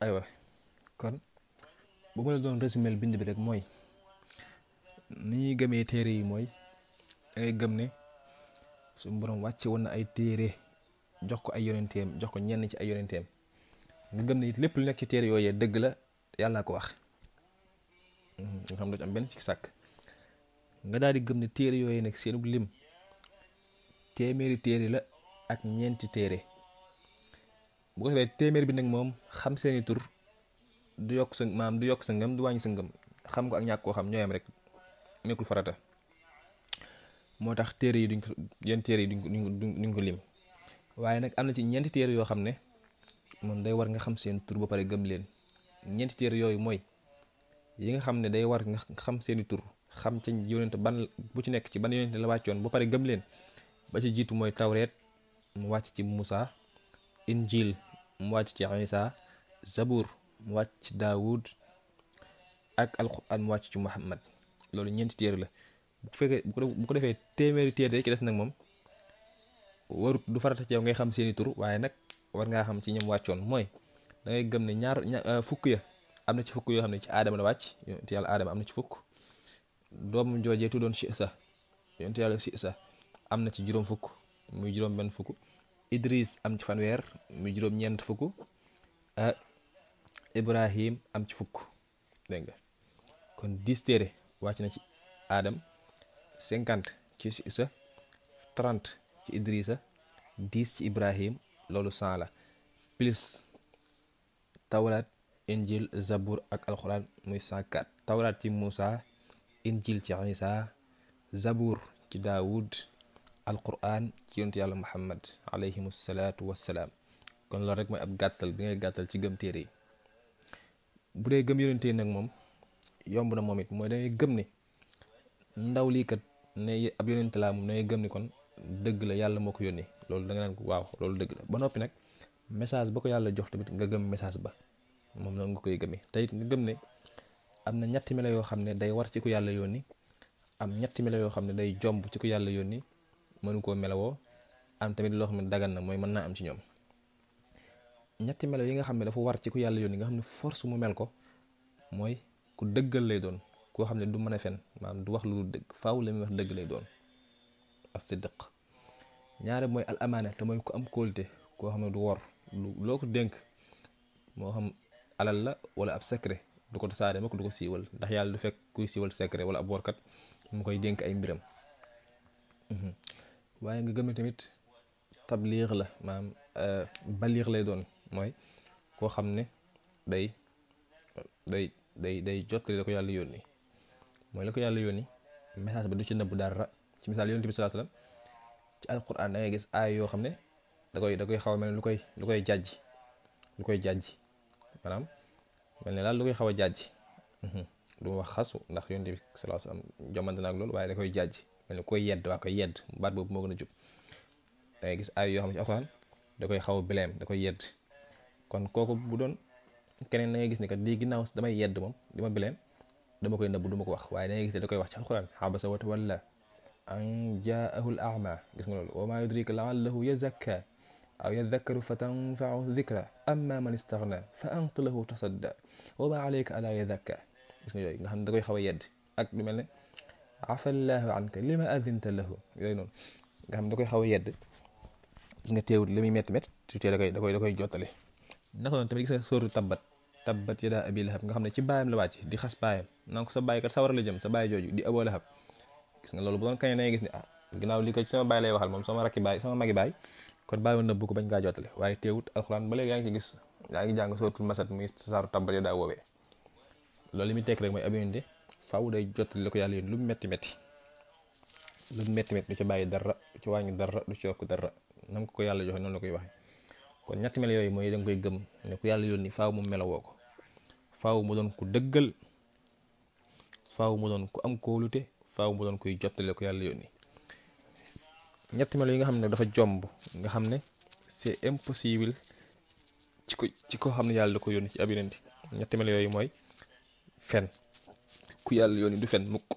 aywa kon bu ma la doon résumé bind bi rek mooy ni ñuy gëmee téere yi mooy da ngay gëm ne suñu borom wàcce woon na ay téere jox ko ay yonenteem jox ko ñenn ci ay yonenteem nga gëm ne it lépp lu nekk ci téere yooyee dëgg la yàllaa ko wax nga xam doo ci am benn ci sàkk nga daal di gëm ne téere yooyee nag seenu lim téeméeri téere la ak ñeenti téere bu ko defee téeméer bi nag moom xam seeni tur du yokk sa maam du yokk sa ngëm du wàññi sa ngëm xam ko ak ñàkk koo xam ñooyam rek nekkul farata moo tax téere yi duñ ko yenn téere yi duñ ko duñ ko lim waaye nag am na ci ñeenti téere yoo xam ne moom day war nga xam seen tur ba pare gëm leen ñeenti téere yooyu mooy yi nga xam ne day war nga xam seeni tur xam ca yonent ban bu ci nekk ci ban yonent la wàccoon ba pare gëm leen ba ci jiitu mooy tawreet mu wàcc ci Musa injil mu wàcc ci Isa zabur mu wàcc ci Daawud ak alquran mu wàcc ci Muhammad loolu ñeenti téere la bu fekkee bu ko defee téeméeri téere ci des nag moom warut du farata ci yow ngay xam seeni tur waaye nag war ngaa xam ci ñoom wàccoon mooy da ngay gëm ne ñaar fukk ya am na ci fukk yoo xam ne ci aadama la wàcc yonent yàlla aadama am na ci fukk doomu joojee tuddoon si sa yonent yàlla si sa am na ci juróom fukk muy juróom benn fukk Idris am ci fanweer muy juróom ñeent fukk Ibrahim am ci fukk dégg nga kon dix téere wàcc na ci Adam cinquante ci Isa trente ci Idrissa dix ci Ibrahim loolu cent la plus tawraat injil zabur ak alxuraan muy cent quatre tawraat ci Moussa injil ci Isa zabur ci Daawud alquran ci yonent yàlla muhammad alayhim salaatu wassalaam kon loolu rek mooy ab gàttal bi ngay gàttal ci gëm téere yi bu dee gëm yonente nag moom yomb na moom it mooy dangay gëm ne ndaw lii kat ne ab yonente laa moom dangay gëm ne kon dëgg la yàlla moo ko yónni loolu da nga naan ko waaw loolu dëgg la ba noppi nag message ba ko yàlla jox tamit nga gëm message ba moom la nga koy gëmee te it nga gëm ne am na ñetti melo yoo xam ne day war ci ku yàlla yónni am ñetti melo yoo xam ne day jomb ci ku yàlla yónni mënu koo melawoo am tamit loo xam ne dagan na mooy mën naa am ci ñoom ñetti melo yi nga xam ne dafa war ci ku yàlla yónni nga xam ne force mu mel ko mooy ku dëggal lay doon koo xam ne du mën a fen maanaam du wax lu dul dëgg faaw la muy wax dëgg lay doon as-sidq ñaare mooy al amaana te mooy ku am kóolute koo xam ne du wor lu loo ko dénk moo xam alal la wala ab secret du ko tasaare ma ko du ko siiwal ndax yàlla du fekk kuy siiwal secret wala ab workat mu koy dénk ay mbiram waaye nga gëm tamit tabliix la maanaam baliix lay doon mooy koo xam ne day day day day jottali la ko yàlla yónni mooy la ko yàlla yónni message ba du ci nëbb dara ci misaal yonent bi salaa salaam ci alquran da ngay gis aay yoo xam ne da koy da koy xaw a mel ne lu koy lu koy jàjj lu koy jàjj maanaam mel ne daal lu koy xaw a jàjj du ma wax xasu ndax yonent bi salaa salaam jomante na ak loolu waaye da koy jàjj mel ne koy yedd waa koy yedd baat boobu moo gën a jub da ngay gis aay yoo xam ne ci alquran da koy xaw a bileem da koy yedd kon kooku bu doon keneen da ngay gis ne kat lii ginnaaw damay yedd moom di ma bileem dama koy nëbb du ma ko wax waaye da ngay gis ne da koy wax ci alquran xabasa wa tawalla an jaahu al ama gis nga loolu wa ma yudrika laallahu yazakka aw yadakkaru fa tanfaahu dikra amma man istaghna fa anta lahu tasadda wa ma alayka ala yazakka gis nga yooyu nga xam ne da koy xaw a yedd ak lu mel ne afallahu anka lima adinta lahu yooyu noonu nga xam ne da koy xaw a yedd gis nga teewul li muy métti métti tutee da koy da koy da koy jottale naka noonu tamit gis nga sóoru tabbat tabbat yadaa abi lahab nga xam ne ci baayam la wàcc di xas baayam naan ko sa baay kat sawar la jëm sa baay jooju di aboo lahab gis nga loolu bu doon kañ da ngay gis ne ah ginnaaw li ko ci sama baay lay waxal moom sama rakki baay sama magi baay kon baay ma nëbbu ko bañ kaa jottale waaye teewut alxuraan ba léegi yaa ngi ci gis yaa ngi jàng sóoratul masad muy saaru tabbat yadaa woowee loolu li muy tekk rek mooy ab yonente faaw day jottali la ko yàlla yónni lu mu métti métti lu mu métti métti du ci bàyyi dara du ci wàññi dara du ci yokk dara nam ko ko yàlla joxe noonu la koy waxee kon ñetti melo yooyu mooy da nga koy gëm ne ku yàlla yónni faaw mu melowoo ko faaw mu doon ku dëggal faaw mu doon ku am kóolute faaw mu doon kuy jottale ko yàlla yónni ñetti melo yi nga xam ne dafa jomb nga xam ne c'est impossible ci ko ci ko xam ne yàlla da ko yónni ci ab yonent ñetti melo yooyu mooy fen ku yàlla yónni du fen mukk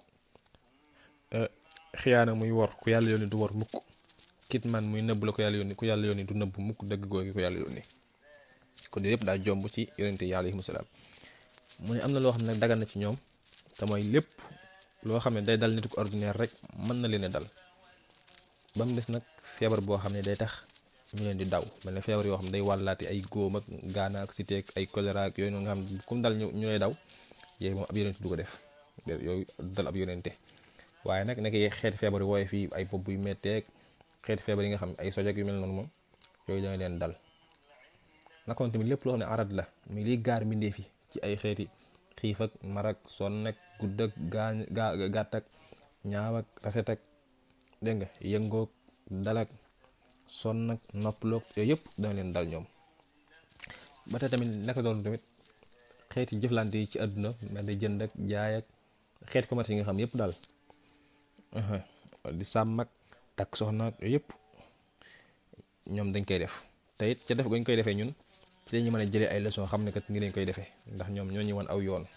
xiyaana muy wor ku yàlla yónni du wor mukk kitman muy nëbb la ko yàlla yónni ku yàlla yónni du nëbb mukk dëgg googi ko yàlla yónni kon yooyu yëpp daa jomb ci yonente yi alayhimu salaam mu ne am na loo xam ne nag dagan na ci ñoom te mooy lépp loo xam ne day dal nit ko ordinaire rek mën na leen a dal ba mu des nag feebar boo xam ne day tax ñu leen di daw mel ne feebar yoo xam ne day wàllaate ay góom ak gaana ak cité ak ay choléra ak yooyu noonu nga xam ne comme dal ñu ñu lay daw yooyu moom ab yonente du ko def yooyu dal ab yonente waaye nag nekk xeeti feebar yi wooye fii ay bopp yu metteeg xeeti feebar yi nga xam ne ay sojak yu mel noonu moom yooyu danga leen dal nakoon tamit lépp loo xam ne arad la mi liy gaar mbindee fi ci ay xeeti xiif ak marak sonn ak gudd ak gaa gaa gàtt ak ñaaw ak rafet ak dégg nga yëngoog dalak sonn ak noppaloog yooyu yëpp dana leen dal ñoom ba tey tamit naka doon tamit xeeti jëflante yi ci àdduna mel ni jënd ak jaay ak xeeti commerce yi nga xam yëpp daal di sàmm ak takk soxna ak yooyu yëpp ñoom dañ koy def te it ca def gañ koy defee ñun ci lañu mën a jëlee ay leçon xam ne kat ngi lañ koy defee ndax ñoom ñoo ñu wan aw yoon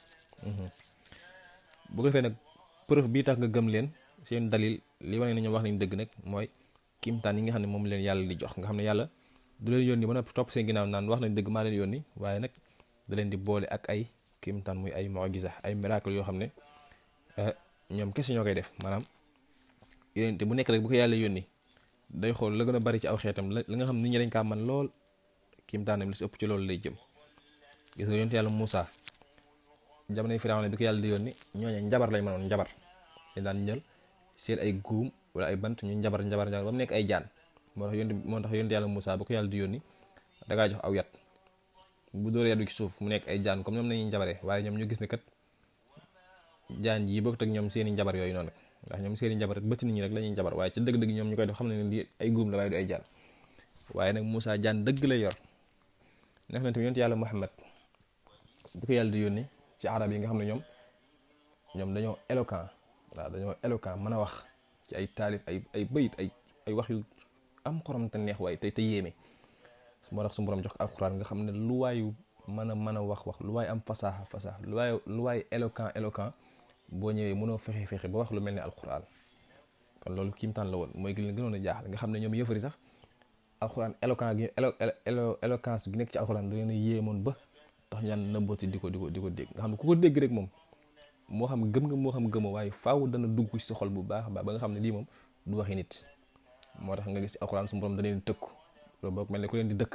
bu ko defee nag preuve bii tax nga gëm leen seen dalil li wane ne ñoom wax nañ dëgg nag mooy kimtaan yi nga xam ne moom leen yàlla di jox nga xam ne yàlla du leen yónni ba noppi topp seen ginnaaw naan wax nañ dëgg maa leen yónni waaye nag da leen di boole ak ay kimtaan muy ay mu'jiza ay miracle yoo xam ne ñoom kese ñoo koy def maanaam yónente bu nekk rek bu ko yàlla yónni day xool la gën a bari ci aw xeetam la nga xam nit ñi dañ kaa man lool kimtaanam li si ëpp ci loolu lay jëm gis nga yónente yàlla Moussa jamonoy Firawna bi ko yàlla di yónni ñooñu njabar lañ mënoon njabar dañ daan ñël seen ay guum wala ay bant ñu njabar njabar njabar ba mu nekk ay jaan moo tax yónente moo tax yónente yàlla Moussa ba ko yàlla di yónni dangaa jox aw yat bu dóor yat bi ci suuf mu nekk ay jaan comme ñoom nañuy njabaree waaye ñoom ñu gis ne kat jaan yi bokkut ak ñoom seeni njabar yooyu noonu ndax ñoom seeni njabar rek bëtt nit ñi rek la ñuy njabar waaye ci dëgg-dëgg ñoom ñu koy def xam ne lii ay guum la waaye du ay jaan waaye nag Moussa jaan dëgg lay yor nekk na tamit yonent yàlla Muhammad bu ko yàlla di yónni ci arab yi nga xam ne ñoom ñoom dañoo éloquent waaw dañoo éloquent mën a wax ci ay taalif ay ay bayit ay ay wax yu am xorom te neex waaye te te yéeme moo tax su borom jox ko alxuraan nga xam ne lu waayu mën a mën a wax wax lu waay am fasaaxa fasaaxa lu waay lu waay éloquent éloquent boo ñëwee mënoo fexe fexe ba wax lu mel ni alxuraan kon loolu kiimtaan la woon mooy gi leen gënoon a jaaxal nga xam ne ñoom yëfari sax alxuraan éloquent gi éloquence gi nekk ci alxuraan da leen a yéemoon ba tax ñaan nëbbooti di ko di ko di ko dégg nga xam ne ku ko dégg rek moom moo xam gëm nga moo xam gëmoo waaye faaw dana dugg ci sa xol bu baax a baax ba nga xam ne lii moom du waxi nit moo tax nga gis ci alxuraan su borom da leen tëkku loolu boog mel ne ku leen di dëkk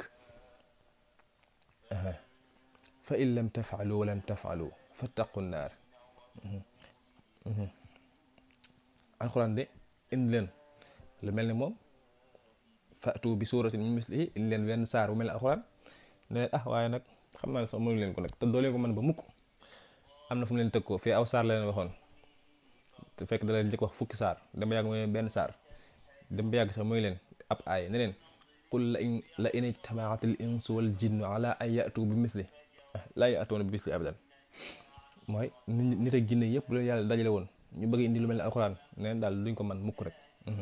fa in lam tafaalu walan tafaalu fattaqu naar alxuraan de indi leen lu mel ni moom fatu bi suuratin min mislihi indi leen wenn saar bu mel ni alxuraan ne ah waaye nag xam naa ne sax mënu leen ko nag te doo leen ko mën ba mukk am na fu mu leen tëg ko fii aw saar la leen waxoon te fekk da leen njëkk wax fukki saar dem ba yàgg mooy leen benn saar dem ba yàgg sax mooy leen ab aay ne leen qul la in la in ijtamaat al insu wal jinnu ala an yatu bi misli laa yatuuna bi misli abadan mooy nit ak jinne yëpp bu leen yàlla dajale woon ñu bëgg indi lu mel ni alxuraan neen daal duñ ko man mukk rek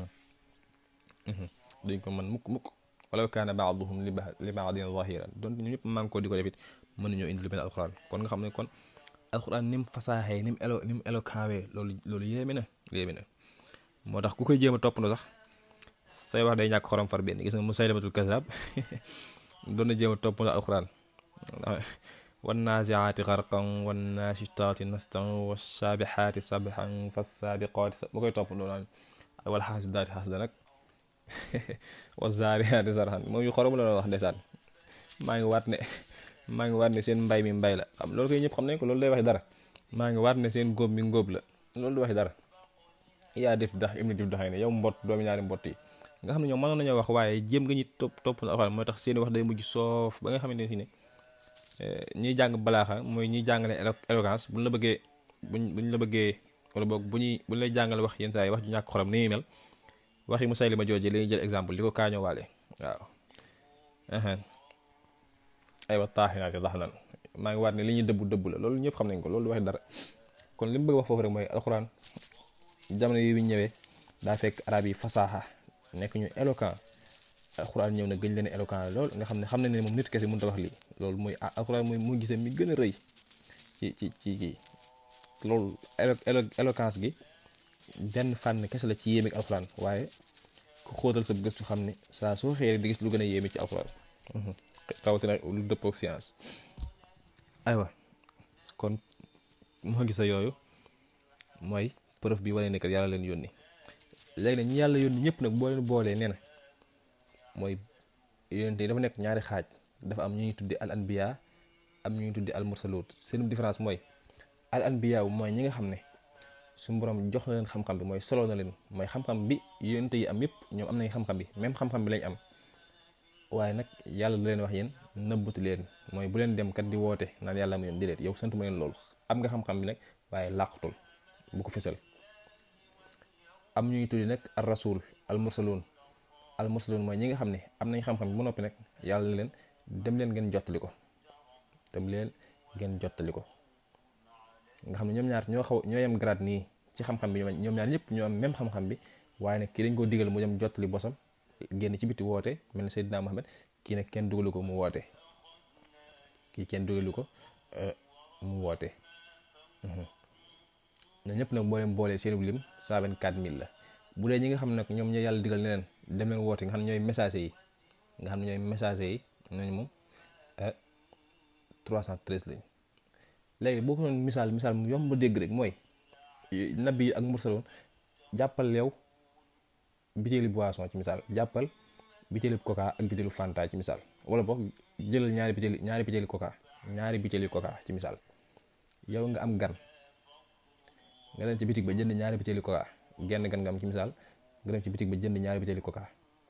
duñ ko man mukk mukk walaw kaana baaduhum li baadin zahiran donc ñu ñëpp maa ko di ko def it mënuñoo indi lu mel ni alxuraan kon nga xam ne kon alxuraan ni mu fasaaxee ni mu elo ni mu elo kaawee loolu loolu yéeme na yéeme na moo tax ku koy jéem a toppandoo sax say wax day ñàkk xorom far benn gis nga Musaylamatul kazzab doon na jéem a toppandoo alxuraan wan naasiaati xarqan wan naashitaati nastan wa saabixaati sabxan fa saabiqaati sa bu koy toppandoo naan wal xaasidaati xasda nag wa zaariyaati sarxan moom yu xorom la doon wax ndeysaan maa ngi waat ne maa ngi waat ne seen mbay mi mbay la xam loolu koy ñëpp xam nañ ko loolu day waxi dara maa ngi waat ne seen góob mi ngóob la loolu du waxi dara yaa def dax im ni dif daxay ne yow mbott doomi ñaari mbott yi nga xam ne ñoom mënoon nañoo wax waaye jéem nga ñi topp topp na alxuraan mooy tax seeni wax day mujj soof ba nga xamante ne si ne ñiy jàng balaaxa mooy ñiy jàngale éloquence buñ la bëggee buñ buñ la bëggee wala boog bu ñuy buñ lay jàngale wax yenn saa yi wax ju ñàkk xorom ni muy mel waxi Musaylima jooje la ñuy jël exemple di ko kaañoo waale waaw aywa taaxinaati lax nan maa ngi waat ne li ñuy dëbbu dëbb la loolu ñëpp xam nañ ko loolu du waxi dara kon li mu bëgg wax foofu rek mooy alxuraan jamono yi bi ñëwee daa fekk arab yi fasaaxa nekk ñu éloquent alxuraan ñëw na gëñ leen éloquent lool nga xam ne xam ne ne moom nit kese mënut a wax lii loolu mooy alxuraan mooy muy gisee mi gën a rëy ci ci ci kii loolu éloquence gi benn fànn kese la ci yéeme ak alxuraan waaye ku xóotal sa gëstu xam ne saa soo xëyee di gis lu gën a yéeme ci alxuraan rawatina lu dëppoo ak science aywa kon moo gisa yooyu mooy preuve bi wane ne kat yàlla leen yónni léegi nag ñi yàlla yónni ñëpp nag boo leen boolee nee na mooy yónente yi dafa nekk ñaari xaaj dafa am ñu ñuy tuddi al anbiya am ñu ñuy tuddi al mursalut seen différence mooy al anbiya mooy ñi nga xam ne suñu borom jox na leen xam-xam bi mooy solo na leen mooy xam-xam bi yónente yi am yëpp ñoom am nañ xam-xam bi même xam-xam bi lañ am waaye nag yàlla da leen wax yéen nëbbatu leen mooy bu leen dem kat di woote naan yàlla ma yoon di leen yow santu ma leen loolu am nga xam-xam bi nag waaye làqutul bu ko fësal am ñuy tuddi nag al rasul al mursalun al mursalun mooy ñi nga xam ne am nañ xam-xam bi ba noppi nag yàlla na leen dem leen ngeen jottali ko dem leen ngeen jottali ko nga xam ne ñoom ñaar ñoo xaw ñoo yem grade nii ci xam-xam bi ñoom ñaar ñëpp ñoo am même xam-xam bi waaye nag kii dañ koo digal mu dem jottali bosam génn ci biti woote mel ni Seydina Mohamed kii nag kenn dugalu ko mu woote kii kenn dugalu ko mu woote ñoo ñëpp nag boo leen boolee seenu lim 124000 la bu dee ñi nga xam ne nag ñoom ñoo yàlla digal ne leen dem leen woote nga xam ne ñooy messager yi nga xam ne ñooy messager yi ñooñu moom 313 lañ léegi boo ko doon misaal misaal mu yomb ba dégg rek mooy nabi ak mursaloon jàppal yow bitéeli boisson ci misaal jàppal bitéeli coca ak bitéelu fanta ci misaal wala boog jëlal ñaari bitéeli ñaari bitéeli coca ñaari bitéeli coca ci misaal yow nga am gan nga dem ci bitig ba jënd ñaari bitéeli coca genn gan nga am ci misaal nga dem ci bitig ba jënd ñaari bitéeli coca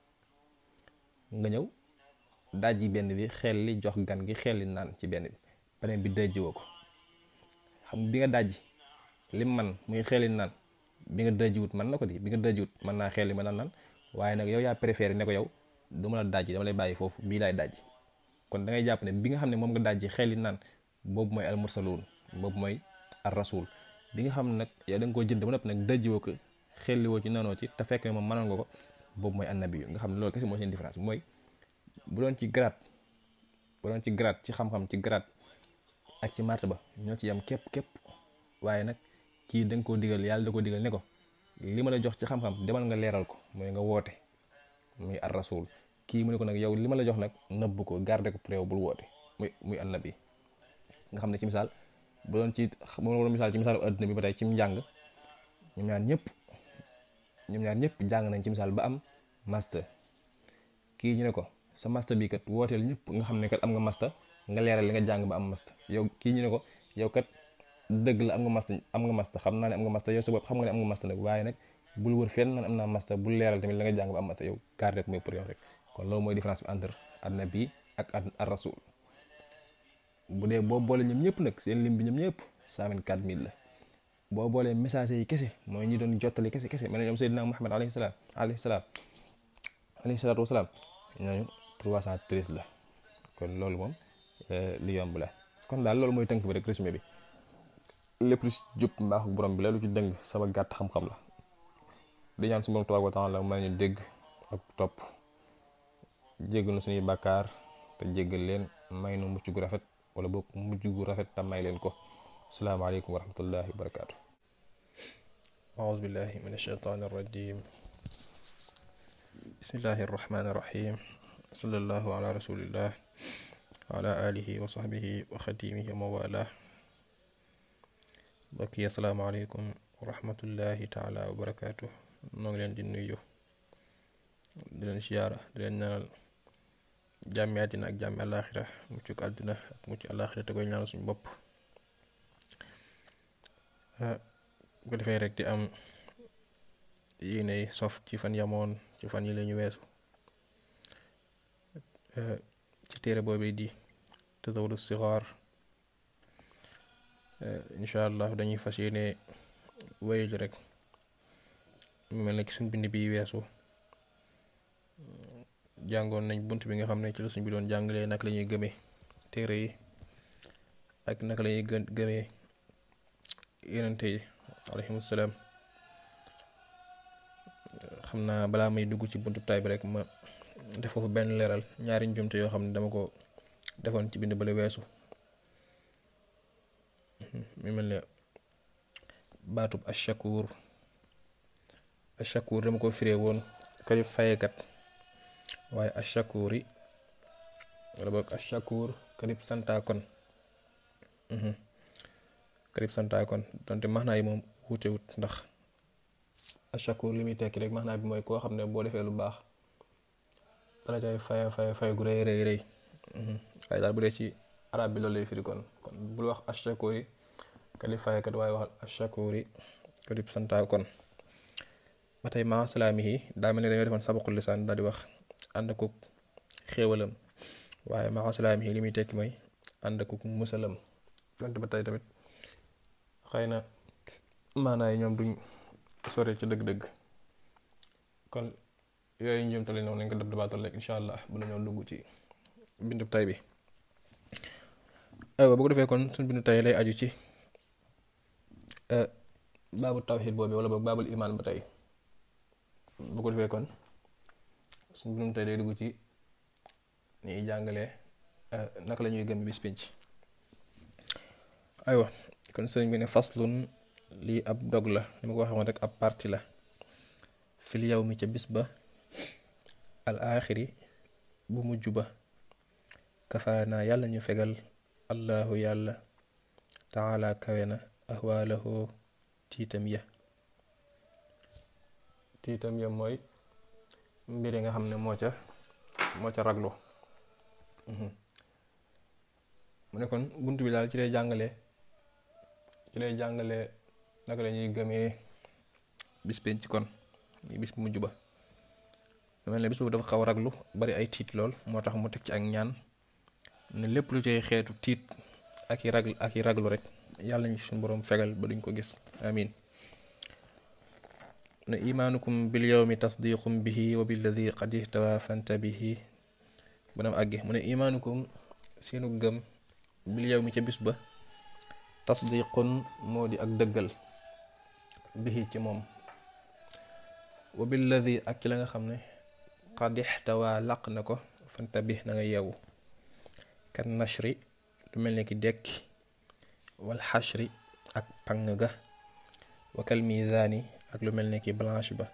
nga ñëw daaj yi benn bi xel li jox gan gi xel li naan ci benn bi beneen bi dajjiwoo ko xam bi nga dajji lim man muy xel li naan bi nga dajjiwut man na ko di bi nga dajjiwut mën naa xel li mën naa naan waaye nag yow yaa préféré ne ko yow du ma la dajji dama lay bàyyi foofu bii laay dajji kon da ngay jàpp ne bi nga xam ne moom nga dajji xel li naan boobu mooy al mursaluun boobu mooy ar rasul bi nga xam ne nag yow da nga koo jënd ba noppi nag dajjiwoo ko xelliwoo ci nanoo ci te fekk ne moom mënoon nga ko boobu mooy annabi yu nga xam ne loolu kese moo seen différence mooy bu doon ci grade bu doon ci grade ci xam-xam ci grade ak ci martaba ñoo ci yam képp képp waaye nag kii da nga koo digal yàlla da koo digal ne ko li ma la jox ci xam-xam demal nga leeral ko mooy nga woote muy ar rasul kii mu ne ko nag yow li ma la jox nag nëbb ko garde ko préw bul woote muy muy annabi nga xam ne ci misaal bu doon ci bu doon misaal ci misaalu adduna bi ba tey ci njàng ñoom ñaar ñëpp ñoom ñaar ñëpp jàng nañ ci misaal ba am master kii ñu ne ko sa master bi kat wooteel ñëpp nga xam ne kat am nga master nga leeral li nga jàng ba am master yow kii ñu ne ko yow kat dëgg la am nga master am nga master xam naa ne am nga master yow sa bopp xam nga ne am nga master nag waaye nag bul wër fenn naan am naa master bul leeral tamit la nga jàng ba am master yow garde rek mooy pour yow rek kon loolu mooy différence bi entre annabi ak ar rasul bu dee boo boole ñoom ñëpp nag seen lim bi ñoom ñëpp 124000 la boo boolee messager yi kese mooy ñi doon jottali kese kese mel ne ñoom Seydina Muhammad alayhi salaam alayhi salaam alayhi salaatu wasalaam ñooñu 313 la kon loolu moom li yomb la kon daal loolu mooy tënk bi rek résumé bi lépp lu ci jub mbaaxu borom bi la lu ci dëng sama gàtt xam-xam la di ñaan su borom tabaaraka wa taala may ñu dégg ak topp jéggal na suñuy bàkkaar te jéggal leen may nu mucc gu rafet wala boog mujj gu rafet te may leen ko asalaamaaleykum wa rahmatullahi wa barakaatu أعوذ بالله من الشيطان الرجيم بسم الله الرحمن الرحيم صلى الله على رسول الله وعلى آله وصحبه وخديمه وموالاه بكي السلام عليكم ورحمة الله تعالى وبركاته نoo ngi leen di nuyu di leen siyaara di leen ñaanal jàmmi àddina ak jàmmi àllaaxira muccuk àddina ak mucc àllaaxira te koy ñaanal suñu bopp bu ko defee rek di am yéenay sof ci fan yamoon ci fan yi la ñu weesu ci téere boobu di tazawudu sixaar incha allah dañuy fas yéene wéyal rek mu mel ne ci suñ bind bi weesu jàngoon nañ bunt bi nga xam ne ci la suñ bi doon jàngalee naka la ñuy gëmee téere yi ak naka la ñuy gën gëmee yonente yi alayhimu salaam xam naa balaa may dugg ci buntu tay bi rek ma def foofu benn leeral ñaari njumte yoo xam ne dama ko defoon ci bind bale weesu mi mel ne baatub ashakur ashakur dama ko firee woon kari fayekat waaye ashakuri wala boog ashakur karib santa kon karib santa kon donte maxnaa yi moom wuute wut ndax ashakur li muy tekki rek maxnaa bi mooy koo xam ne boo defee lu baax dara cay fay fay fay gu rëy rëy rëy waaye daal bu dee ci arab bi loolu lay firi kon kon bul wax ashakur yi karib faykat waaye waxal ashakur yi karib santa kon ba tey maa salaamihi daa mel ne dañoo defoon sabaqul lisaan daal di wax ànd akuk xéewalam waaye maa salaamihi li muy tekki mooy ànd akuk musalam donte ba tey tamit xëy na maanaa yi ñoom duñ sore ci dëgg-dëgg kon yooyu njëmtale noonu nañ ko dab dabaatal rek incha allah bu nañoo dugg ci bindu tay bi aywa bu ko defee kon suñ bindu tay lay aju ci baabu tawxid boobu wala boog baabul imaan ba tey bu ko defee kon suñ bindu tay day dugg ci ni jàngalee naka la ñuy gëm bis pinc aywa kon sëriñ bi ne faslun lii ab dog la li ma ko waxee woon rek ab parti la fil yow mi ca bis ba al aaxiri bu mujj ba kafaanaa yàlla ñu fegal allahu yàlla taala kawe na ahwaalahu tiitam ya tiitam ya mooy mbir yi nga xam ne moo ca moo ca raglu mu ne kon bunt bi daal ci lay jàngale ci lay jàngale naka la ñuy gëmee bis penc kon bis bu mujj ba mel ne bis boobu dafa xaw a raglu bari ay tiit lool moo tax mu teg ci ak ñaan ne lépp lu cay xeetu tiit ak i raglu ak i raglu rek yàlla ñu suñu boroom fegal ba duñ ko gis amin ne imaanukum bil yawmi tasdiqum bihi wa billadi qad ihtawa fanta bihi bu nam àgge mu ne imaanukum seenu gëm bil yawmi ca bis ba tasdiqun moo di ak dëggal bihi ci moom wa billadi ak ci la nga xam ne qad ixtawa laq na ko fanta bi na nga yeewu kan nashri lu mel ne ki dekki wal xashri ak pang ga wa kal mizaani ak lu mel ne ki balance ba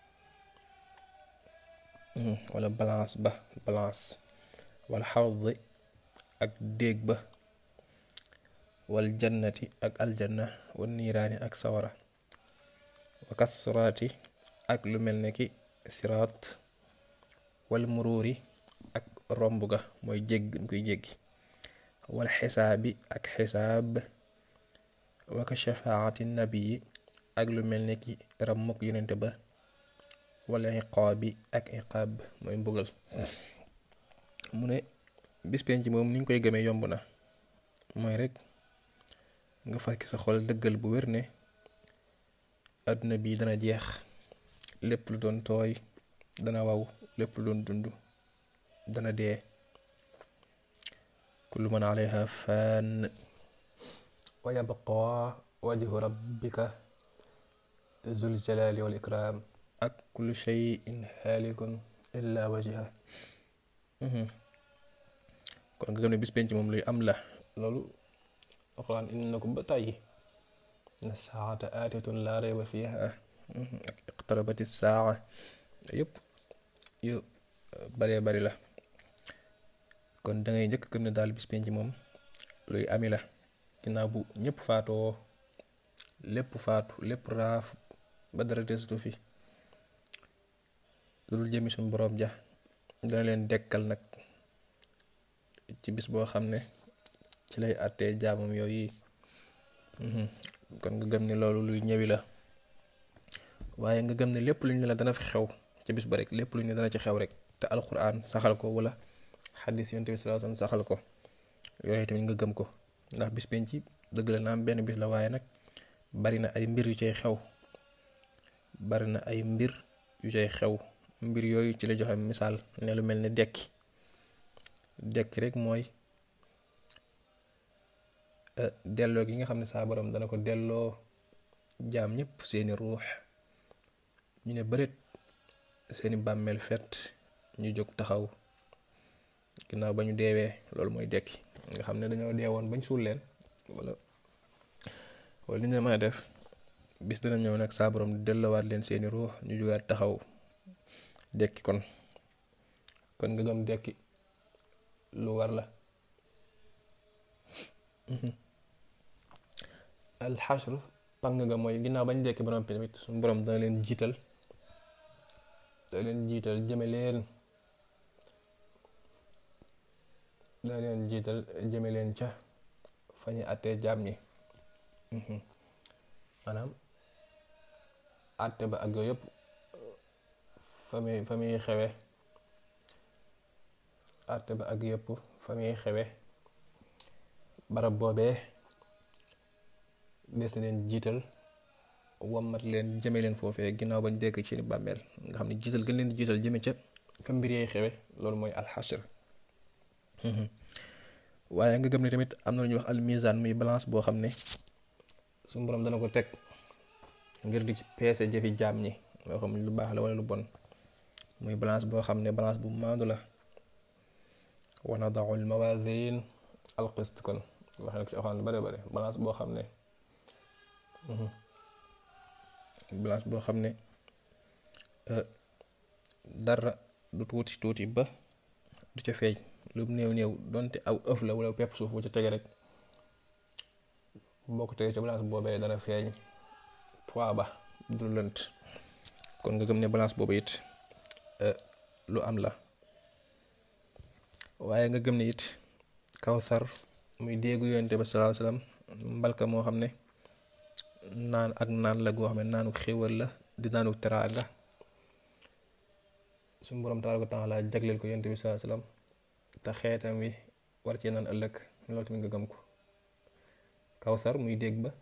wala balance ba balance wal xawdi ak déeg ba wal jannati ak aljanna wal niiraani ak sawara wa kasraati ak lu mel ne ki siraat wal muruuri ak romb ga mooy jégg ñu koy jéggi wal xisaabi ak xisaab wa ka shafaati nabii ak lu mel ne ki rammuk yonente ba wal iqaabi ak iqaab mooy mbugal mu ne bis penc moom ni ñu koy gëmee yomb na mooy rek nga fàkki sa xol dëggal bu wér ne àdduna bi dana jeex lépp lu doon tooy dana waw lépp lu doon dund dana dee kullu man alayha fan wa yabqa wajhu rabbika zul jalali wal ikram ak kullu shay'in halikun illa wajha kon nga gëm ne bis penc moom luy am la loolu alquran indi na ko ba tàyyi na saata aatitun laa rayba fiha ak iqtarabati saa yëpp yu baree bari la kon da ngay njëkk gëm ne daal bis penc moom luy ami la ginnaaw bu ñëpp faatoo lépp faatu lépp raaf ba dara desutu fi lu dul jëmi suñu boroom ja dana leen dekkal nag ci bis boo xam ne ci lay àttee jaamam yooyu kon nga gëm ne loolu luy ñëwi la waaye nga gëm ne lépp lu ñu la dana fi xew ci bis ba rek lépp lu ñu dana ci xew rek te alquran saxal ko wala xadis yonent bi sallallahu alayhi wasallam saxal ko yooyu tamit nga gëm ko ndax bis penc dëgg la na am benn bis la waaye nag bari na ay mbir yu cay xew bari na ay mbir yu cay xew mbir yooyu ci la joxe misaal ne lu mel ne dekki dekki rek mooy delloo gi nga xam ne saa borom dana ko delloo jaam ñëpp seeni ruux ñu ne bëreet seeni bàmmeel fet ñu jóg taxaw ginnaaw ba ñu deewee loolu mooy dekki nga xam ne dañoo deewoon bañ suul leen wala wala li ñu mën a def bis dana ñëw nag saa borom delloowaat leen seeni ruux ñu jógaat taxaw dekki kon kon nga gëm dekki lu war la alxashr pang nga mooy ginnaaw bañ dekki ba noppi tamit suñu borom dana leen jiital dana leen jiital jëme leen dana leen jiital jëme leen ca fa ñu àttee jaam ñi maanaam àtte ba ak yooyu yëpp fa muy fa muy xewe àtte ba ak yëpp fa muy xewe barab boobee des na leen jiital wammat leen jëme leen foofee ginnaaw bañ dekk ci bàmmeel nga xam ne jiital gën leen jiital jëme ca fa mbir yee xewe loolu mooy alxashr waaye nga gëm ne tamit am na lu ñuy wax almizan muy balance boo xam ne suñu borom dana ko teg ngir di ci peese jëfi jaam ñi loo xam lu baax la wala lu bon muy balance boo xam ne balance bu maandu la wa nadau al mawazin al qist kon wax na ko ci axaan lu bare bare balance boo xam ne balance boo xam ne dara du tuuti tuuti ba du ca feeñ lu néew néew donte aw ëf la wala pepp suuf bu ca tege rek boo ko tegee ca balance boobee dana feeñ poids ba du lënt kon nga gëm ne balance boobu it lu am la waaye nga gëm ne it kawsar muy déggu yonente ba salaa salaam mbalka moo xam ne naan ak naan la goo xam ne naanu xéwal la di naanu teraanga suñu borom tabaaraka wa taala jagleel ko yonente bi salaa salaam te xeetam wi war cee naan ëllëg loolu tamit nga gëm ko kawsar muy dégg ba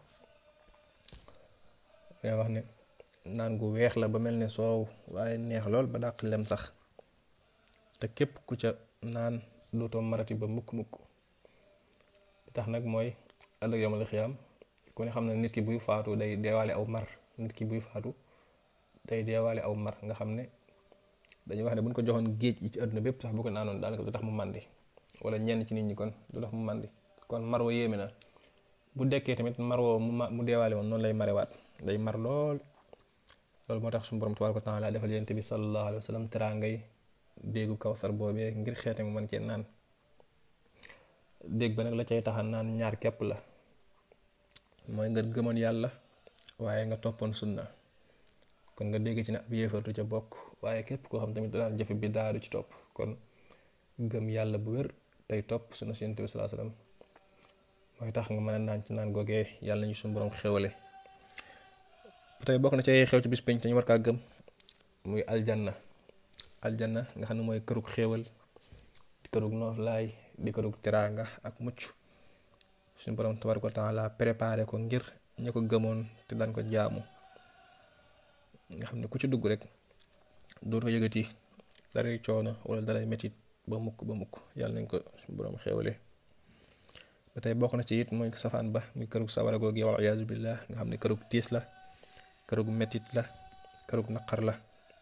yaa wax ne naan gu weex la ba mel ne soow waaye neex lool ba dàq lem sax te képp ku ca naan dootoo marati ba mukk mukk tax nag mooy ëllëg yomal xiyaam ku ne xam ne nit ki buy faatu day deewaale aw mar nit ki buy faatu day deewaale aw mar nga xam ne dañuy wax ne buñ ko joxoon géej yi ci àdduna bépp sax bu ko naanoon daanaka du tax mu màndi wala ñenn ci nit ñi kon du tax mu màndi kon mar wa yéeme na bu dekkee tamit mar woo mu mu deewaale woon noonu lay marewaat day mar lool loolu moo tax suñu borom tabaaraka wa taala defal yonent bi sallallahu alayhi wa sallam teraangay déggu kawsar boobee ngir xeete mu mën cee naan dégg ba nag la cay taxa naan ñaar képp la mooy nga gëmoon yàlla waaye nga toppoon sunna kon nga dégg ci ne ab yéefartu ca bokk waaye képp koo xam tamit daan jëfe bi daadu ci topp kon gëm yàlla bu wér tey topp sunna si yonent bi sallallahu alayhi wa sallam mooy tax nga mën a naan ci naan googee yàlla ñu suñu borom xewale ba tey bokk na ci xew ci bis penc te ñu war kaa gëm muy aljanna aljanna nga xam ne mooy kërug xéewal di kërug nooflaay di kërug teraanga ak mucc suñu borom tabaraka wa taala préparé ko ngir ña ko gëmoon te daan ko jaamu nga xam ne ku ci dugg rek dootoo yëgati daray coono wala daray metit ba mukk ba mukk yàlla nañ ko suñu borom xéewale ba tey bokk na ci it mooy safaan ba muy kërug sawara googu wal iyaazu billah nga xam ne kërug tiis la kërug metit la kërug naqar la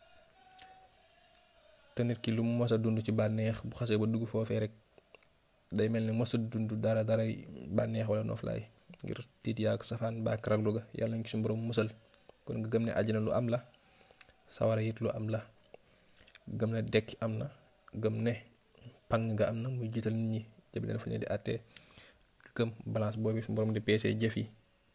te nit ki lu mu mos a dund ci bànneex bu xasee ba dugg foofee rek day mel ni mos a dund dara dara bànneex wala noflaay ngir tiit yaag safaan baak raglu ga yàlla nañ ci suñu borom musal kon nga gëm ne àjjana lu am la sawara it lu am la gëm ne dekki am na gëm ne pang nga am na muy jiital nit ñi jëbi dana fa ne di àttee gëm balance boobu suñu borom di peesee jëf yi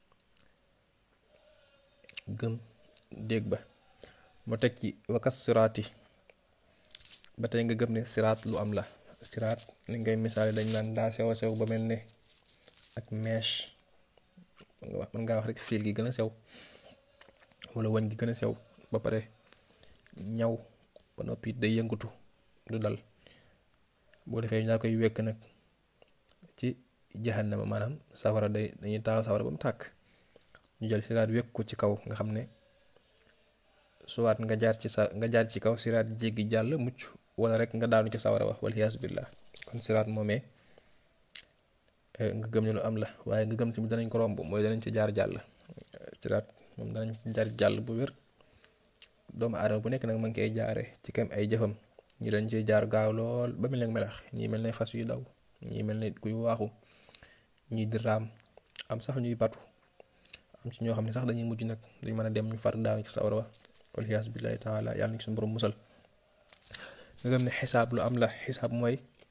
gëm dégg ba mu teg ci wakas siraati ba tey nga gëm ne siraat lu am la siraat li ngay misaale dañ naan daa sew a sew ba mel ne ak mèche mën ngaa wax rek fil gi gën a sew wala wañ gi gën a sew ba pare ñaw ba noppi day yëngatu du dal boo defee ñaa koy wekk nag ci jahannama maanaam safara day dañuy taal safara ba mu tàkk ñu jël siraat wekk ko ci kaw nga xam ne suwaat nga jaar ci sa nga jaar ci kaw siraat jéggi jàll mucc wala rek nga daanu ci sawara wax wal iyaasu billah kon siraat moomee nga gëm ne lu am la waaye nga gëm tamit danañ ko romb mooy danañ ci jaar jàll siraat moom danañ ci jaar jàll bu wér doomu aadama bu nekk nag ma ngi koy jaare ci kam ay jëfam ñi dañ ciy jaar gaaw lool ba mel ne melax ñii mel ne fas yu daw ñii mel ne kuy waaxu ñii di raam am sax ñuy batu am ci ñoo xam ne sax dañuy mujj nag dañ mën a dem ñu far daanu ci sawara wa wal iyaasu billahi taala yàlla na ci suñu borom musal nga gëm ne xisaab lu am la xisaab mooy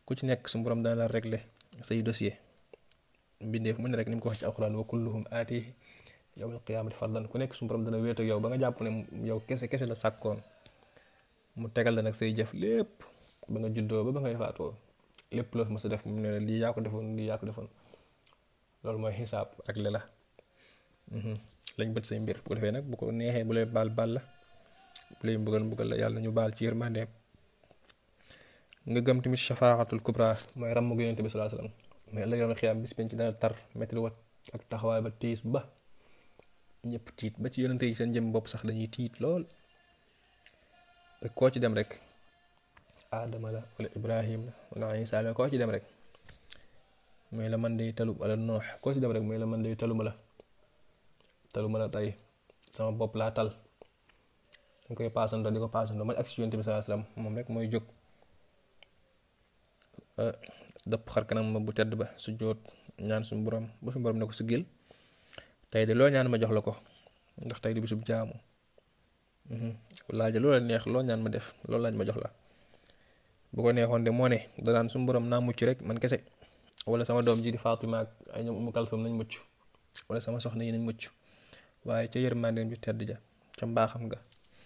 ku ci nekk su borom dana la régler say dossier mbindeef mu ne rek ni mu ko wax ci alquran wa kulluhum aatihi yawmal qiyaamati fardan ku nekk su borom dana wéet ak yow ba nga jàpp ne yow kese kese la sàkkoon mu tegal la nag say jëf lépp ba nga juddoo ba ba ngay faatoo lépp loo mës a def mu ne la lii yaa ko defoon lii yaa ko defoon loolu mooy xisaab réglé la lañ bët say mbir bu ko defee nag bu ko neexee bu lay baal baal la bu lay mbugal mbugal la yàlla ñu baal ci yërmande nga gëm tamit shafaatul kubra mooy ràmm gu yonente bi salaa salaam mais ëllëg yoon xiyaam bis penc dana tar metti wat ak taxawaay ba tiis ba ñëpp tiit ba ci yonente yi seen jëm bopp sax dañuy tiit lool koo ci dem rek aadama la wala ibrahim la wala isa la koo ci dem rek mooy la man day talu wala noox koo ci dem rek mooy la man day taluma la taluma la tey sama bopp laa tal dañ koy paasandoo di ko paasandoo man ak si yonente bi salaa salaam moom rek mooy jóg dëpp xar kanam ma bu tedd ba su jóot ñaan suñu borom ba suñu borom ne ko siggil tey de loo ñaan ma jox la ko ndax tey di bisub jaamu laaja loola neex loo ñaan ma def loolu laaj ma jox la bu ko neexoon de moo ne danaan suñu borom naa mucc rek man kese wala sama doom ji di Fatima ak ay ñoom Umu Kalsum nañ mucc wala sama soxna yi nañ mucc waaye ca yërmandeem ju tedd ja ca mbaaxam nga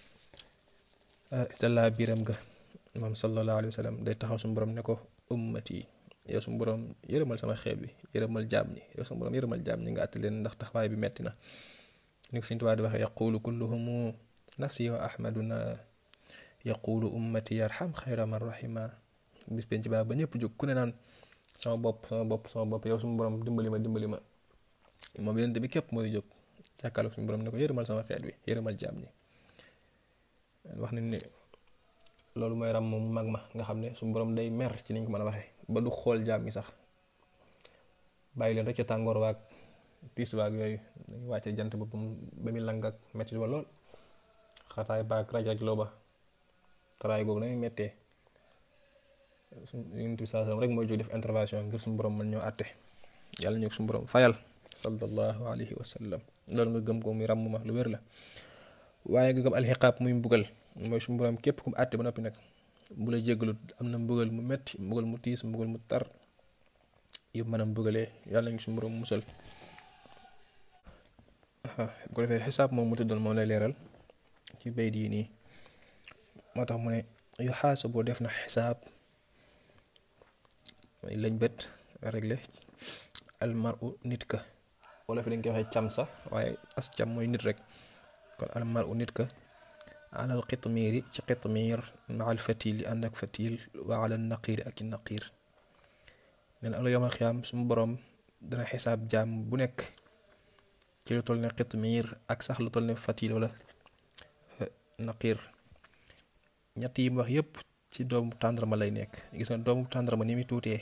ca laa biiram nga moom sallallahu alayhi wa sallam day taxaw suñu borom ne ko ummati yow suñu borom yërëmal sama xeet bi yërëmal jaam ñi yow suñu borom yërëmal jaam ñi nga àtti leen ndax taxawaay bi metti na ni ko Sëñ Tuubaa di waxee yaqulu kulluhumu nafsi wa ahmaduna yaqulu ummati yarham xayra man rahima bis penc baa ba ñëpp jóg ku ne naan sama bopp sama bopp sama bopp yow suñu borom dimbali ma dimbali ma moom yonent bi képp mooy jóg jàkkaarloog suñu borom ne ko yërëmal sama xeet bi yërëmal jaam ñi wax nañ ne loolu mooy ram moom mu mag ma nga xam ne suñu borom day mer ci niñ ko mën a waxee ba du xool jaam ñi sax bàyyi leen rek ca tàngoor waag tiis waag yooyu dañuy wàcce jant ba ba muy lang ak metti ba lool xataay baag raj raj loo ba taraay googu nañuy mettee suñ yonent bi saa rek mooy jóg def intervention ngir suñu borom mën ñoo àtte yàlla ñu suñu borom fayal sallallahu alayhi wa sallam loolu nga gëm ko muy ràmm ma lu wér la waaye nga gëm alxiqaab muy mbugal mooy suñu borom képp ku mu àtte ba noppi nag bu la jéggalut am na mbugal mu metti mbugal mu tiis mbugal mu tar yëpp mën a mbugalee yàlla ñu suñu borom musal bu ko defee xisaab moom mu tuddoon moom lay leeral ci bay dii nii moo tax mu ne yu xaasa boo def na xisaab mooy lañ bët réglé almaru nit ka wala fi dañ koy waxee cam sax waaye as cam mooy nit rek kon almaru nit ka alal xitmiiri ci xitmiir ma al fatil yi ànd ak fatil wa ala naqiiri ak i naqiir nee na ala yawmal xiyaam sumu boroom dana xisaab jaam bu nekk ci lu toll ne xitmiir ak sax lu toll ne fatil wala naqiir ñett yi mu wax yépp ci doomu tàndarma lay nekk gis nga doomu tàndarma ni muy tuutee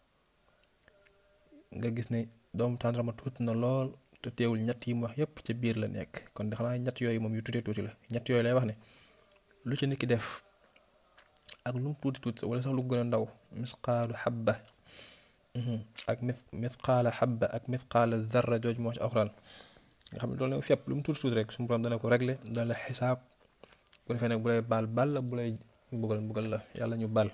nga gis ne doomu tàndarma tuuti na lool te teewul ñett yi mu wax yépp ca biir la nekk kon de xanaa ñett yooyu moom yu tuutee tuuti la ñett yooyu lay wax ne lu ci nit ki def ak lu mu tuuti tuuti wala sax lu gën a ndaw misqaalu xabba ak mis misqaala xabba ak misqaala zarra jooj moo ci alxuraan nga xam ne loolu nag fépp lu mu tuuti tuuti rek suñu borom dana ko régler dana la xisaab bu defee nag bu lay baal baal la bu lay mbugal mbugal la yàlla ñu baal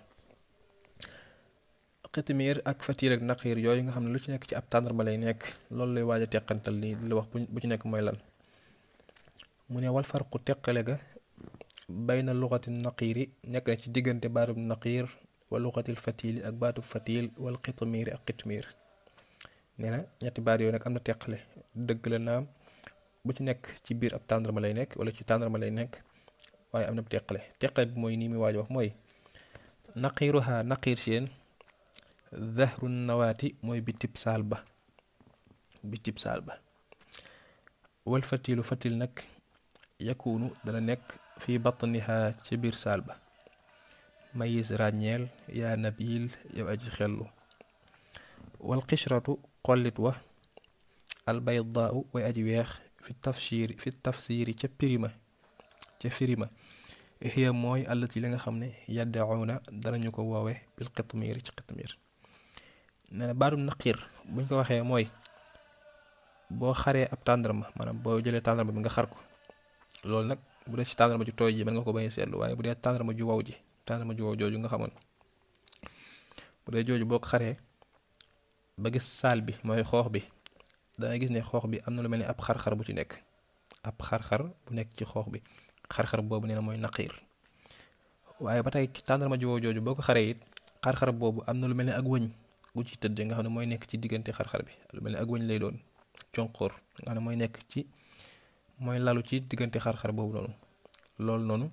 xitimiir ak fatiir ak naqiir yooyu nga xam ne lu ci nekk ci ab tàndarma lay nekk loolu lay waaj a teqantal nii di la wax bu ci nekk mooy lan mu ne wal farqu teqale ga bayna luxati naqiiri nekk na ci diggante baatub naqiir wa luxatil fatiili ak baatub fatiil wal xitimiiri ak xitimiir nee na ñetti baat yooyu nag am na teqale dëgg la naam bu ci nekk ci biir ab tàndarma lay nekk wala ci tàndarma lay nekk waaye am na teqale teqale bi mooy nii muy waaj wax mooy naqiiruha naqiir seen zahru nawaati mooy bitib saal ba bitib saal ba wal fatilu fatil nag yakunu dana nekk fi batniha ci biir saal ba mayis ràññeel yaa nabil yow aji xellu wal xishratu xollit wa al baydaau way aji weex fi tafsiri fi tafsiri ca pirima ca firima hiya mooy allati li nga xam ne yaddauna danañu ko woowe bil xitmiir ci xitmiir nee na baatum naqiir buñ ko waxee mooy boo xaree ab tàndarma maanaam boo jëlee tàndarma bi nga xar ko loolu nag bu dee ci tàndarma ju tooy ji mën nga ko bañ a seetlu waaye bu dee tàndarma ju wow ji tàndarma ju wow jooju nga xamoon bu dee jooju boo ko xaree ba gis saal bi mooy xoox bi danga gis ne xoox bi am na lu mel ni ab xar-xar bu ci nekk ab xar-xar bu nekk ci xoox bi xar-xar boobu nee na mooy naqiir waaye ba tey tàndarma jiwoo jooju boo ko xaree it xar-xar boobu am na lu mel ni ak wëñ gu ci tëdd nga xam ne mooy nekk ci diggante xar-xar bi lu mel ni ak wëñ lay doon conqóor nga xam ne mooy nekk ci mooy lalu ci diggante xar-xar boobu noonu loolu noonu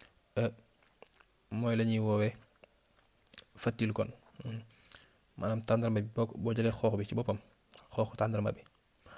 mooy la ñuy woowee fatil kon maanaam tàndarma bi boo boo jëlee xoox bi ci boppam xooxu tàndarma bi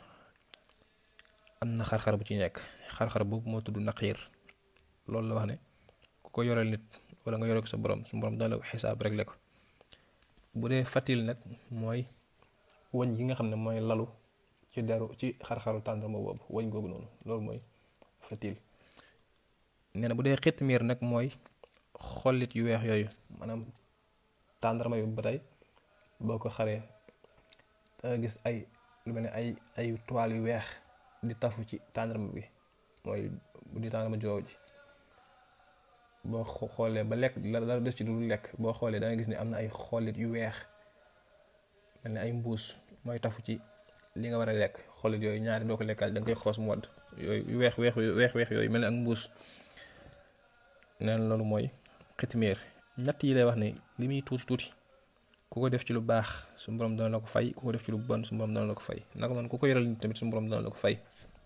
am na xar-xar bu ci nekk xar-xar boobu moo tudd naqiir loolu la wax ne ku ko yoreel nit wala nga yore ko sa borom su borom dana la ko xisaab réglé ko bu dee fatil nag mooy wëñ gi nga xam ne mooy lalu ci deru ci xar-xaru tàndarma boobu wëñ googu noonu loolu mooy fatil nee na bu dee xitmiir nag mooy xollit yu weex yooyu maanaam tàndarma yu ba tey boo ko xaree danga gis ay lu mel ne ay ay toile yu weex di tafu ci tàndarma bi mooy bu di tàndarma joow ji boo xoolee ba lekk la dara des ci du lekk boo xoolee da nga gis ne am na ay xollit yu weex mel ne ay mbuus mooy tafu ci li nga war a lekk xollit yooyu ñaari doo ko lekkaal da nga koy xoos mu wadd yooyu yu weex weex weex weex yooyu mel ne ak mbuus neen loolu mooy xitmiir ñett yi lay wax ne li muy tuuti tuuti ku ko def ci lu baax su borom dana la ko fay ku ko def ci lu bon su borom dana la ko fay naka noonu ku ko yoral nit tamit su borom dana la ko fay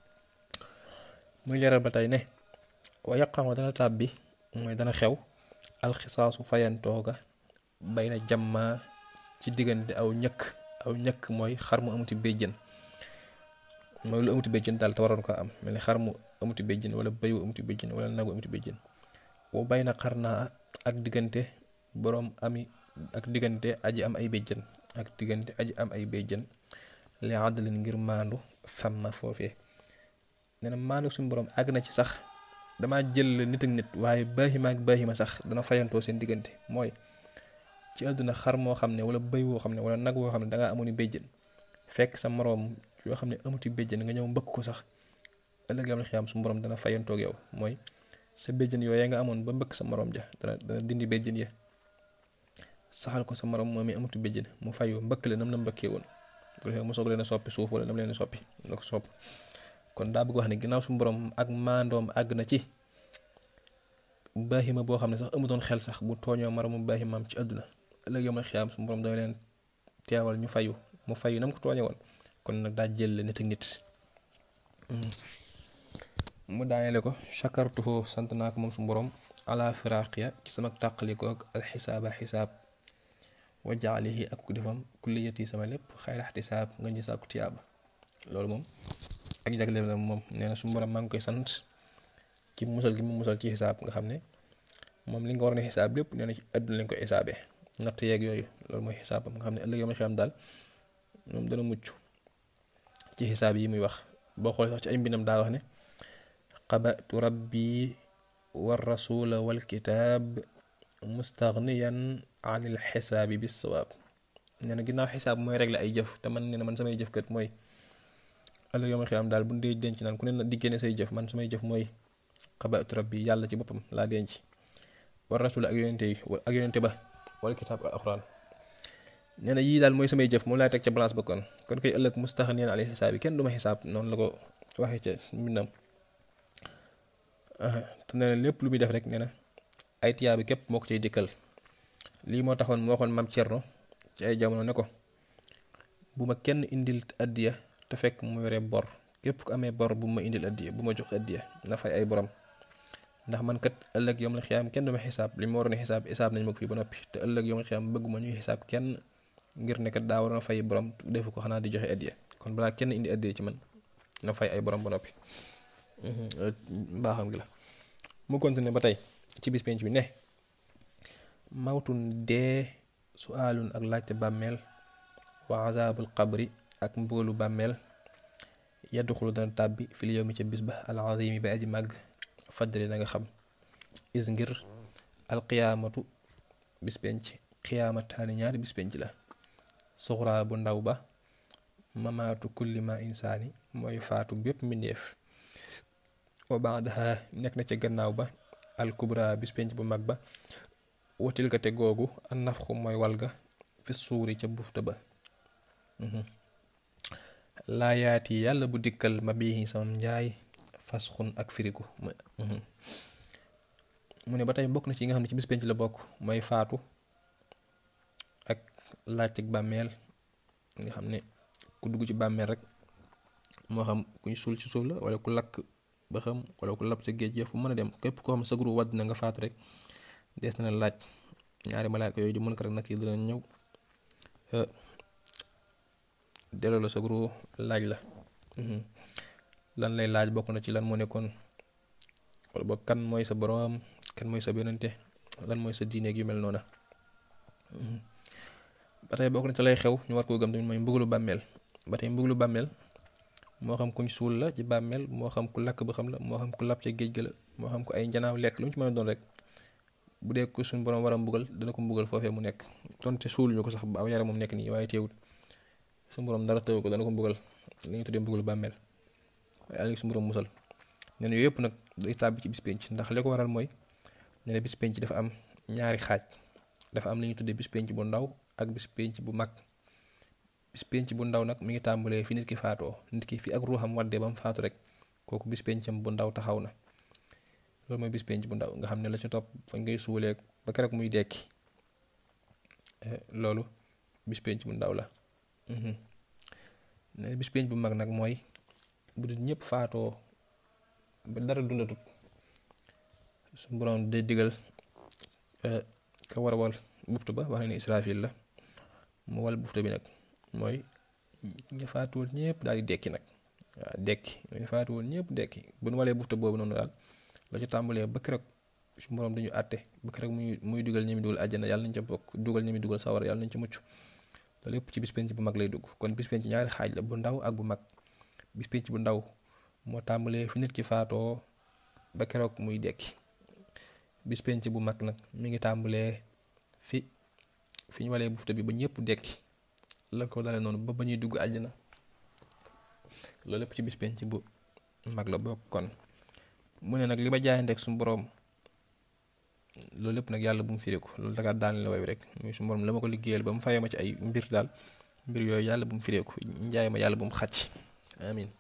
muy leeral ba tey ne wa yaqamu dana tàb bi mooy dana xew alxisaasu fayantooga bay na jamma ci diggante aw ñëkk aw ñëkk mooy xar mu amuti béjjën mooy lu amuti béjjën daal te waroon ko am mel ni xar mu amuti béjjën wala béy wu amuti béjjën wala nagu amuti béjjën boo bay na xar naa ak diggante boroom ami ak diggante aji am ay béjjën ak diggante aji am ay béjjën li àddalin ngir maandu sàmma foofee nee na maandu suñu boroom àgg na ci sax dama jël nit ak nit waaye baaxima ak baaxima sax dana fayantoo seen diggante mooy ci àdduna xar moo xam ne wala bëy woo xam ne wala nag woo xam ne dangaa amoon béjjën fekk sa moroom yoo xam ne amuti béjjën nga ñëw mbëkk ko sax ëllëg yam la xiyaam suñu boroom dana fayantoog yow mooy sa béjjën yooyu nga amoon ba mbëkk sa moroom ja dana dana dindi béjjën ya saxal ko sa moroom moom mi amuti béjjën mu fayu mbëkk la nam la mbëkkee woon bu mu soog leen a soppi suuf wala nam leen a soppi na ko sopp kon daa bëgg wax ne ginnaaw suñu borom ak maandoom àgg na ci baaxima boo xam ne sax amutoon xel sax bu tooñoo moromu baaximaam ci àdduna ëllëg yom la xiyaam suñu borom dana leen teewal ñu fayu mu fayu nam ko tooñe woon kon nag daa jël nit ak nit mu daaneele ko chakartuhu sant naa ko moom suñu borom ala firaqiya ci sama tàqaliko ak alxisaaba xisaab wa jaalihi ak ku defam kulliyati sama lépp xayra ixtisaab nga ji sàkku tiyaaba loolu moom ak jagleel la moom nee na suñu borom maa ngi koy sant ci musal gi mu musal ci xisaab nga xam ne moom li nga war ne xisaab lépp nee na ci àdduna lañ koy xisaabee natt yeeg yooyu loolu mooy xisaabam nga xam ne ëllëg yoo xam daal moom dana mucc ci xisaab yi muy wax boo xoolee sax ci ay mbindam daa wax ne qabatu rabbi war rasula wal kitaab mustaghniyan anil xisaabi bis sawaab nee na ginnaaw xisaab mooy régler ay jëf te man nee na man samay jëf kat mooy ëllëg yoo xam daal bu ñu dee denc naan ku ne na diggee ne say jëf man samay jëf mooy qabatu rabbi yàlla ci boppam laa denc war rasula ak yonente yi ak yonente ba wal kitaab al alxuraan nee na yii daal mooy samay jëf moom laay teg ca balance ba kon kon koy ëllëg mustaghniyan anil xisaab yi kenn du ma xisaab noonu la ko waxee ca mbindam te nee na lépp lu muy def rek nee na ay tiyaa bi képp moo ko cay dikkal lii moo taxoon mu waxoon mam Cerno ci ay jamono ne ko bu ma kenn indil addiya te fekk mu yore bor képp ku amee bor bu ma indil addiya bu ma jox addiya na fay ay borom ndax man kat ëllëg yom la xiyaam kenn du ma xisaab li ma waroon a xisaab xisaab nañ ma ko fii ba noppi te ëllëg yom la xiyaam bëgguma ñuy xisaab kenn ngir ne kat daa waroon a fay borom defu ko xanaa di joxe addiya kon balaa kenn indi addiya ci man na fay ay borom ba noppi mbaaxam gi la mu continué ba tey ci bis penc bi ne mawtun dee suaalun ak laajte bàmmeel wa azaabul qabri ak mbugalu bàmmeel yadduxulu dana tàbbi fil yow mi ca bis ba al azimi ba aji màgg faddali na nga xam is ngir alqiyaamatu bis penc qiyaamataani ñaari bis penc la suxraa bu ndaw ba mamaatu kulli ma insaani mooy faatu bépp mbindeef wa baadaha nekk na ca gannaaw ba al kubra bis penc bu mag ba watil ka te googu an nafxu mooy walga fi suuri ca bufta ba laayaat yi yàlla bu dikkal ma bii sama njaay fasxun ak firiku mu ne ba tey bokk na ci yi nga xam ne ci bis penc la bokk mooy faatu ak laajteg bàmmeel nga xam ne ku dugg ci bàmmeel rek moo xam kuñ suul ci suuf la wala ku lakk ba xam wala ku lab ca géej gi fu mën a dem képp koo xam ne sa guru wadd na nga faatu rek dees na laaj ñaari malaaka yooyu di mën ko rek nag yi dina ñëw delloo la sa guru laaj la lan lay laaj bokk na ci lan moo nekkoon wala boog kan mooy sa boroom kan mooy sa yonente lan mooy sa diineeg yu mel noona ba tey bokk na ci lay xew ñu war koo gëm tamit mooy mbugalu bàmmeel ba tey mbugalu bàmmeel moo xam kuñ suul la ci bàmmeel moo xam ku lakk ba xam la moo xam ku lab ca géej ga la moo xam ku ay njanaaw lekk lu mu ci mën a doon rek bu dee ko suñ borom war a mbugal dana ko mbugal foofee mu nekk donte suul ñu ko sax ba aw yaram moom nekk nii waaye teewul suñ borom dara tëw ko dana ko mbugal li ñu tuddee mbugalu bàmmeel waaye àll suñ borom musal nee na yooyu yëpp nag day tàbbi ci bis penc ndax li ko waral mooy nee na bis penc dafa am ñaari xaaj dafa am li ñuy tuddee bis penc bu ndaw ak bis penc bu mag bis penc bu ndaw nag mi ngi tàmbalee fi nit ki faatoo nit ki fi ak ruuxam waddee ba mu faatu rek kooku bis pencam bu ndaw taxaw na loolu mooy bis penc bu ndaw nga xam ne la ci topp fañ ngay suulee ba keroog muy dekki loolu bis penc bu ndaw la ne bis penc bu mag nag mooy bu dul ñëpp faatoo ba dara dundatut su borom day digal ka war a wal buftu ba wax ne ni Israfil la mu wal buftu bi nag mooy ñu faatuwul ñëpp daal di dekki nag waaw dekki ñu faatuwul ñëpp dekki bu nu walee buftu boobu noonu daal la ci tàmbalee ba keroog su borom dañu àtte ba keroog muy muy dugal ñi mi dugal àjjana yàlla nañ ca bokk dugal ñi mi dugal sawar yàlla nañ ca mucc loolu yëpp ci bis penc bu mag lay dugg kon bis penc ñaari xaaj la bu ndaw ak bu mag bis penc bu ndaw moo tàmbalee fi nit ki faatoo ba keroog muy dekki bis penc bu mag nag mi ngi tàmbalee fi fi ñu walee bufta bi ba ñëpp dekki la ko dalee noonu ba ba ñuy dugg àjjana loolu lépp ci bis penc bu mag la bokk kon mu ne nag li ma jaayanteeg suñu boroom loolu lépp nag yàlla bu mu firiku loolu daga daan la way rek muy suñu boroom la ma ko liggéeyal ba mu fayee ma ci ay mbir daal mbir yooyu yàlla bu mu fireeku njaay ma yàlla bu mu xàcc amin